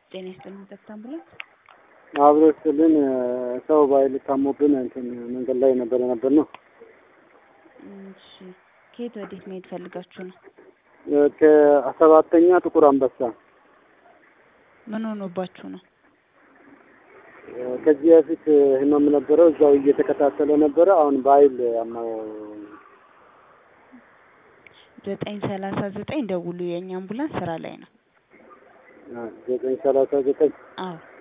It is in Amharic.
ጤና ይስጥልኝ ጠብታ አምቡላንስ። አብሮ ስልን ሰው ባይል ታሞብን እንትን መንገድ ላይ ነበር ነበር ነው። እሺ ከየት ወዴት መሄድ ፈልጋችሁ ነው? ከሰባተኛ ጥቁር አንበሳ ምን ሆኖባችሁ ነው? ከዚህ በፊት ህመም ነበረው እዛው እየተከታተለ ነበረ። አሁን በኃይል አማው ዘጠኝ ሰላሳ ዘጠኝ ደውሉ። የእኛ አምቡላንስ ስራ ላይ ነው። ዘጠኝ ሰላሳ ዘጠኝ አዎ